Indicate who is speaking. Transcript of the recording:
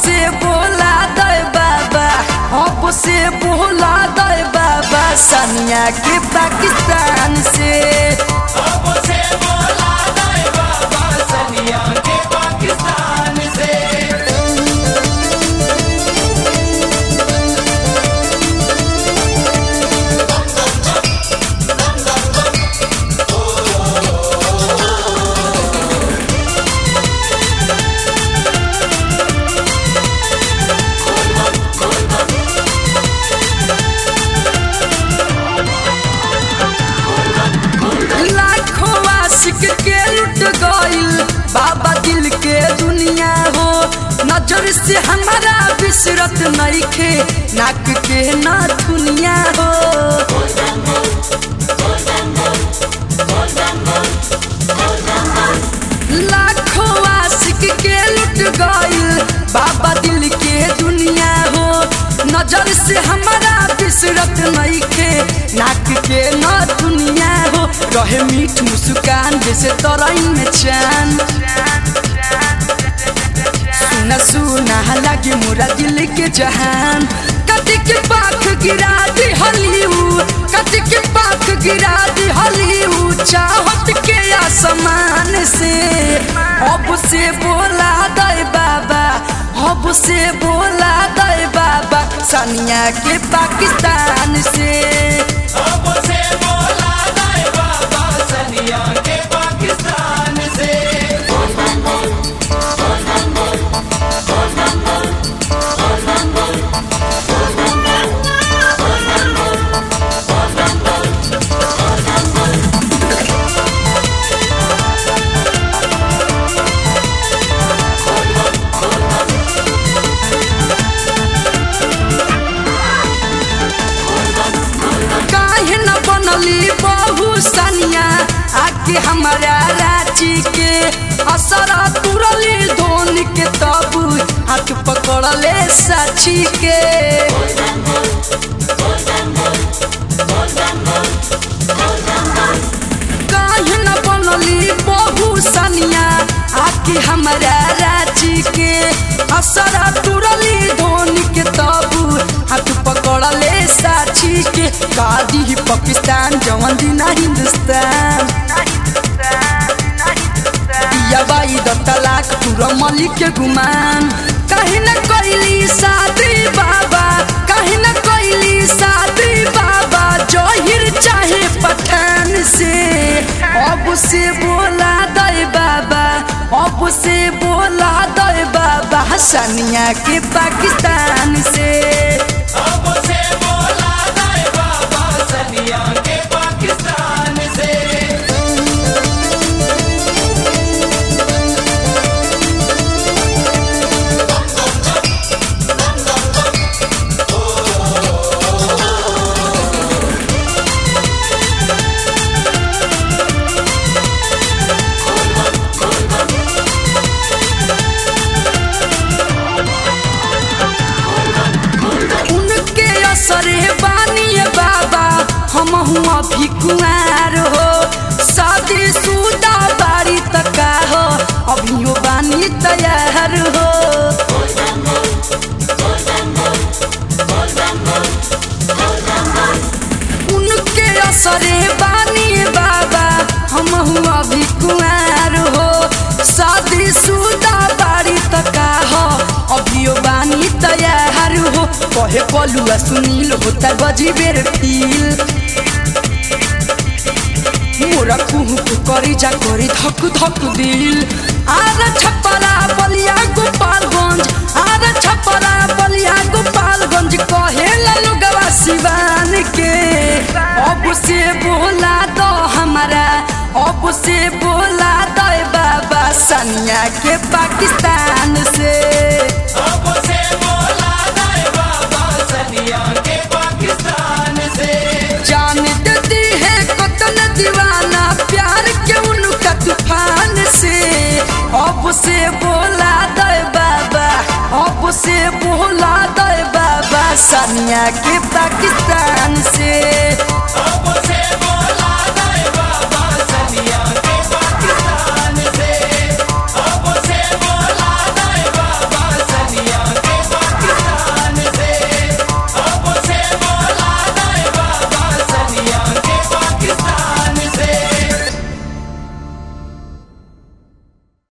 Speaker 1: से बोला दे बाबा अब से बोला दे बाबा सनिया के पाकिस्तान से
Speaker 2: अब से बोला दे बाबा सनिया के पाकिस्तान से
Speaker 1: लाखों आशिक के लुट गइल बाबा दिल के दुनिया हो नजर से हमारा बिसरत नइखे नाक के ना दुनिया हो लाखों आशिक के लुट गइल बाबा दिल के दुनिया हो नजर से हमारा बिसरत नइखे नाक के न दुनिया हो रहे मीठ मुस्कान जैसे तरई में चान सुना सुना लगे मोरा दिल के जहान कति के पाख गिरा दी हलिऊ कति के पाख गिरा दी हलिऊ चाहत के आसमान से अब से बोला दे बाबा अब से बोला दे बाबा सनिया के पाकिस्तान से
Speaker 2: अब से बोला दे बाबा सनिया के पाकिस्तान से
Speaker 1: काहे न बनली बहु सनिया आके हमारा रांची के असर तुरली धोनी के तब हाथ पकड़ले साची के काहे न बनली बहु सनिया आके हमारा रांची के असर तुरली धोनी के तब हाथ पकड़ले साची के कादी पाकिस्तान जवन दिन हिंदुस्तान दिया बाई द तलाक पूरा मलिक के गुमान कहीं न कोइली शादी बाबा कहीं न कोइली शादी बाबा जोहिर चाहे पठान से अब से बोला दे बाबा अब से बोला दे बाबा सनिया के पाकिस्तान से
Speaker 2: अब से बोला दे बाबा सनिया के पाकिस्तान से
Speaker 1: उनके असरे बानी बाबा हम हुआ भी कुआर हो शादी सुदा बारी तका हो अभियो बानी तैयार हो उनके असरे बानी बाबा हम हुआ भी कुआर हो शादी सुदा बारी तका हो अभियो बानी तैयार हो कहे कलुआ सुनील होता गजी बेर फील मोरा कुहू के करी जा करी धक धक दिल आर छपरा बलिया गोपालगंज आर छपरा बलिया गोपालगंज कहे लोगवा सिवान के अब से बोला दो हमारा अब से बोला दो बाबा सनिया के पाकिस्तान से
Speaker 2: अब से बोला दे बाबा सनिया के पाकिस्तान से
Speaker 1: जान देती है कतन दीवाना प्यार के उनका तूफान से अब से बोला दे बाबा अब से बोला दे बाबा सनिया के पाकिस्तान से
Speaker 2: अब से